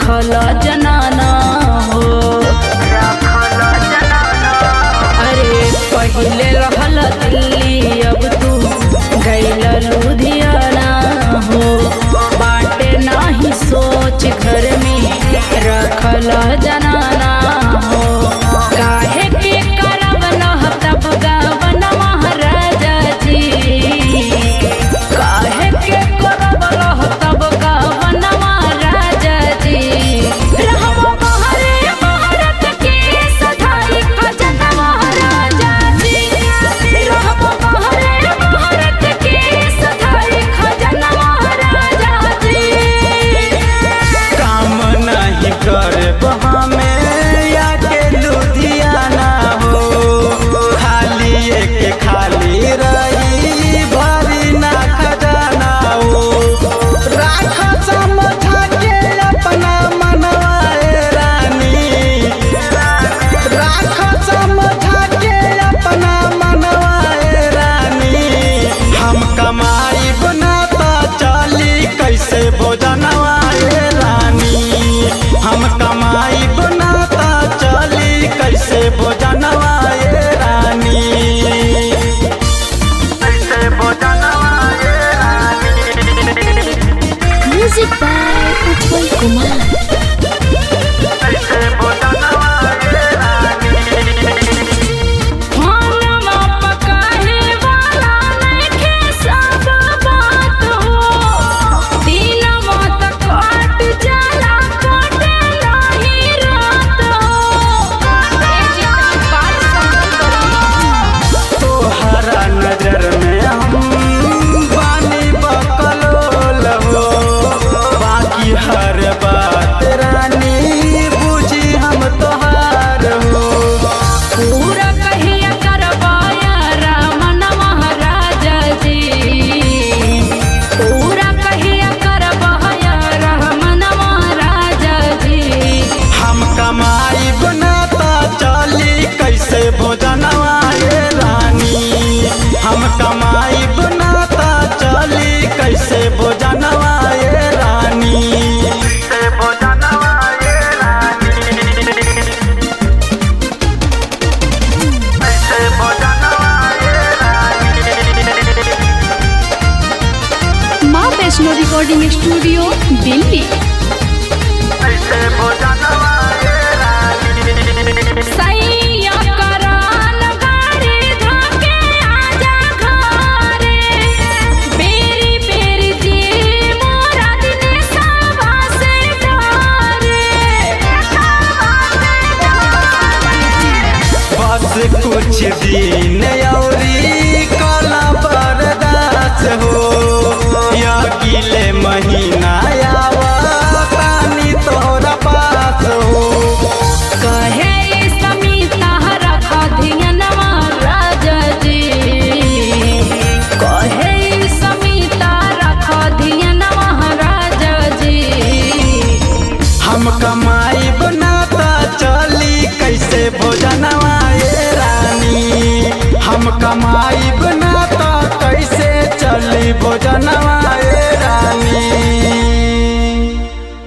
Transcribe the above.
रखल जनाना हो अरे पहिले रहल दिल्ली अब तू गैल लुधियाना हो बाटे नाही सोच घर में रखल जनाना हो काहे के करब नह तब गावन महाराजा जी काहे के करब रह तब गावन महाराजा जी रहब बहरे भारत के सधाई खजन महाराजा जी रहब बहरे भारत के सधाई खजन महाराजा जी काम नहीं करब हमें या के लुधियाना हो खाली एक खाली रही भरी ना खजाना हो राख समझा के अपना मनवाए रानी राख समझा के अपना मनवाए रानी हम कमाई बनाता चली कैसे भोजनवाए रानी हम कमाई बनाता चली कैसे भोजनवाए रानी कैसे भोजनवाए रानी Music by Utpal Kumar. कैसे भोजनवाए रानी खानमा पकाहे वाला नइखे सब बात हो दिनमा त कट जाला कटे नाही रात हो ए जितना बात समझ तोहरा नजर में हम बानी बकलोल हो बाकी हर बात रानी बुझी हम तोहार हो पूरा कहिया करवाया रामन महाराजा जी पूरा कहिया करवाया रामन महाराजा जी हम कमाई बनाता चली कैसे भोजनवाए रानी हम कमाई बनाता चली कैसे भोजनवाए रानी कैसे भोजनवाए रानी कैसे भोजनवाए रानी माँ वैष्णो रिकॉर्डिंग स्टूडियो दिल्ली कैसे भोजनवाए रानी सैया करान गाड़ी धाके आजा घरे बेरी बेरी जी मोरा दिने सावा से डरे बस कुछ दिन औरी कला बर्दाश्त हो या किले महीना आवा तानी तोरा पास हो कहे समीता रख धियनवा राजा जी कहे समीता रख धियनवा राजा जी हम कमाई बनाता चली कैसे भोजनवाए रानी हम कमाई